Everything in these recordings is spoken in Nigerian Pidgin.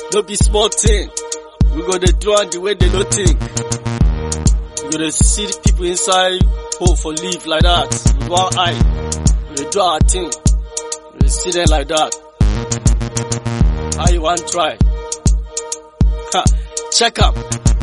no be small thing. We go dey do am the way they no think. We go dey see the people inside hole for live like that. With one eye. We dey do our thing. We dey see them like that. How you want try? Ha, check am.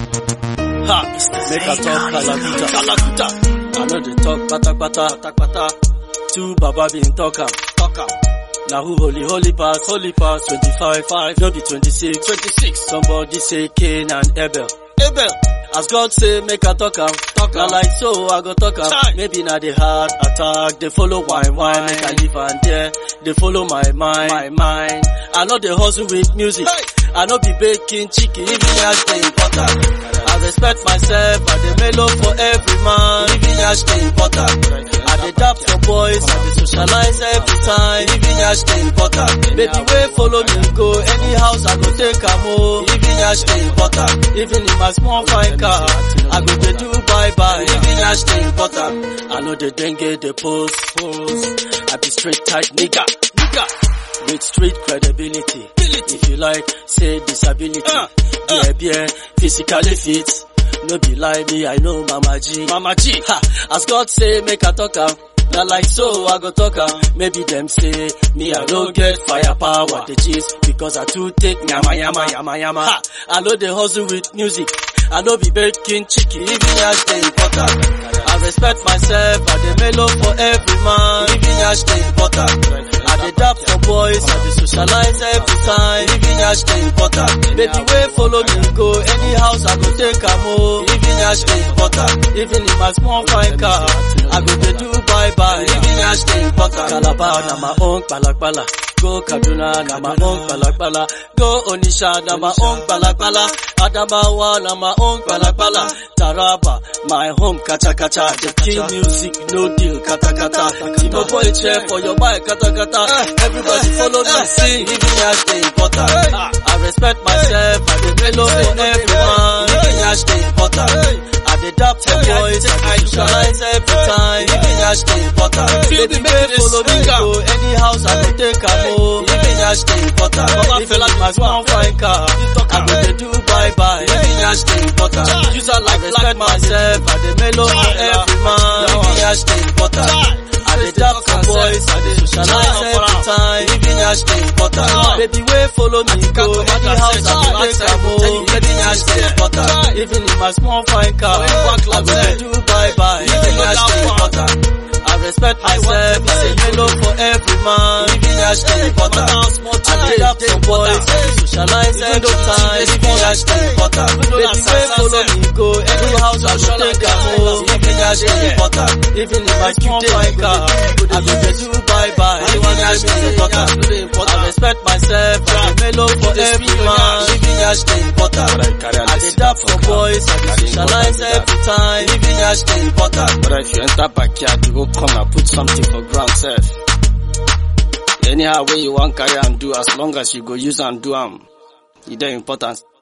Ha, make I talk kalakuta. Kalakuta. I know they talk pata pata pata pata. Two baba been talk am. Talk am. Now who holy holy pass, holy pass, 25, 5, no be 26, 26. Somebody say Cain and Abel. Abel. As God say, make I talk am, talk am. like so, I go talk am. Maybe na the heart attack, they follow wine, wine, make I live and there. They follow my mind, my mind. I know they hustle with music. I know be baking chicken, even as they important. I respect myself, I dey mellow for every man, even as they important. I dey dap for boys, I dey socialize every time, even as they important. Baby, wait, follow me, go any house I go take am oh, even as they important. Even in my small fine car, I go dey do bye bye, even as they important. I know the dengue, the pose, pose. I be straight tight nigga, nigga. With street credibility, if you like, say disability. Yeah, yeah, physically fit. No be lie me, I know Mama G. Mama G. Ha, as God say, make I talk am. Na like so, I go talk am. Maybe them say, me I don't get firepower, the gist, because I too take yama yama yama yama. Ha, I know they hustle with music. I know be baking chicken, even as they important. I respect myself, I dey mellow for every man, even as they important. I dey dap for boys, I dey socialize every time, even as they important. Baby, wait, follow me, go any house I go take am oh, even as they important. Even in my small fine car, I go dey do bye bye, even as they important. Calabar na my own kpalakpala. Go Kaduna na my own kpalakpala. Go Onisha na my own kpalakpala. Adamawa na my own kpalakpala. Taraba, my home kacha kacha. The king music, no deal, kata kata. Timo boy chair for your bike, kata kata. Everybody follow me, sing, even as they important. I respect myself, I dey mellow for everyone, even as they important. I dey dap for boys, I dey socialize every time, even as they important. Baby, make you follow me, go any house I go take am oh, even as they important. Even like my small fine car, I go dey do bye bye, even as they important. Use I like respect myself, I dey mellow for every man, even as they important. I dey dap for boys, I dey socialize every time, even as they important. Baby, wait, follow me, go any house I go take am oh, even as they important. Even in my small fine car, I go dey do bye bye, even as they important. I respect myself, I say hello for every man, even as they important. I dey dap for boys, I dey socialize every time, even as they important. Baby, wait, follow me, go any house I go take am oh, even as they important. Even in my small fine car, I go dey do bye bye, even as they important. I respect myself, I dey mellow for every man, even as they important. I dey dap for boys, I dey socialize every time, even as they important. But if you enter backyard, you go come and put something for ground sef. Anyhow way you wan carry am do, as long as you go use am do am, e dey important.